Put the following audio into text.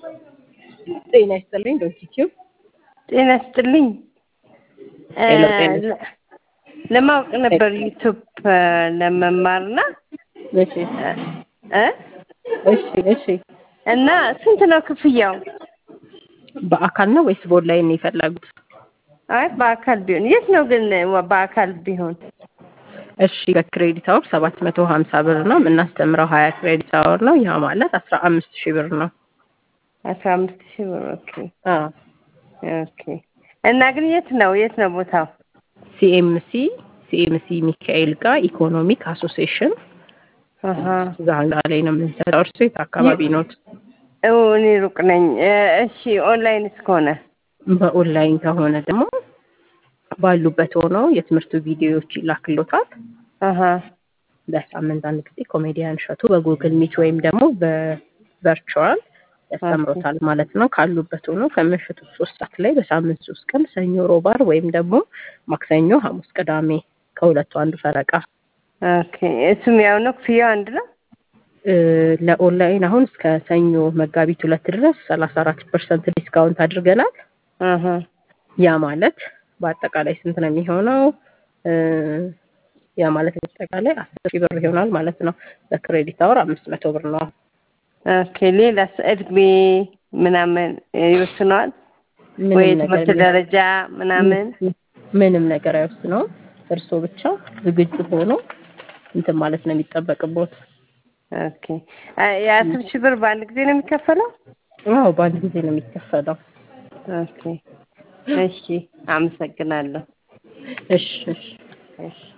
ጤና ይስጥልኝ ዶክቲው ጤና ይስጥልኝ። ሄሎ፣ ጤና ለማወቅ ነበር ዩቱብ ለመማርና እሺ እ እሺ እሺ እና ስንት ነው ክፍያው? በአካል ነው ወይስ በኦንላይን ነው የፈለጉት? አይ በአካል ቢሆን የት ነው ግን በአካል ቢሆን? እሺ በክሬዲት አወር ሰባት መቶ ሀምሳ ብር ነው የምናስተምረው ሀያ ክሬዲት አወር ነው። ያ ማለት አስራ አምስት ሺህ ብር ነው። አስራ አምስት ሺህ ብር ኦኬ አዎ ኦኬ። እና ግን የት ነው የት ነው ቦታው? ሲኤምሲ ሲኤምሲ ሚካኤል ጋር ኢኮኖሚክ አሶሲዬሽን አሀ ዛንጋ ላይ ነው የምንሰራው። እርሱ የት አካባቢ ኖት? እው እኔ ሩቅ ነኝ። እ፣ እሺ ኦንላይንስ ከሆነ በኦንላይን ከሆነ ደግሞ ባሉበት ሆነው የትምህርቱ ቪዲዮዎች ይላክሎታል። አሀ በሳምንት አንድ ጊዜ ኮሜዲያን እሸቱ በጉግል ሚት ወይም ደግሞ በቨርቹዋል ያስተምሮታል ማለት ነው። ካሉበት ሆኖ ከምሽቱ ሶስት ሰዓት ላይ በሳምንት ሶስት ቀን ሰኞ፣ ሮብ፣ ዓርብ ወይም ደግሞ ማክሰኞ፣ ሐሙስ፣ ቅዳሜ ከሁለቱ አንዱ ፈረቃ። ኦኬ እሱም ያው ነው ክፍያው አንድ ነው? እ፣ ለኦንላይን አሁን እስከ ሰኞ መጋቢት ሁለት ድረስ ሰላሳ አራት ፐርሰንት ዲስካውንት አድርገናል። አሀ ያ ማለት በአጠቃላይ ስንት ነው የሚሆነው? እ፣ ያ ማለት በአጠቃላይ አስር ሺህ ብር ይሆናል ማለት ነው። በክሬዲት አወር አምስት መቶ ብር ነው። ኦኬ ሌላስ እድሜ ምናምን ይወስነዋል ምንም ወይ ነገር ትምህርት የለም። ደረጃ ምናምን? ምንም ነገር አይወስነውም። እርስዎ ብቻ ዝግጁ ሆኖ እንትን ማለት ነው የሚጠበቅቦት። ኦኬ አ- የአስር ሺህ ብር በአንድ ጊዜ ነው የሚከፈለው? አዎ በአንድ ጊዜ ነው የሚከፈለው። ኦኬ እሺ፣ አመሰግናለሁ። እሺ እሺ እሺ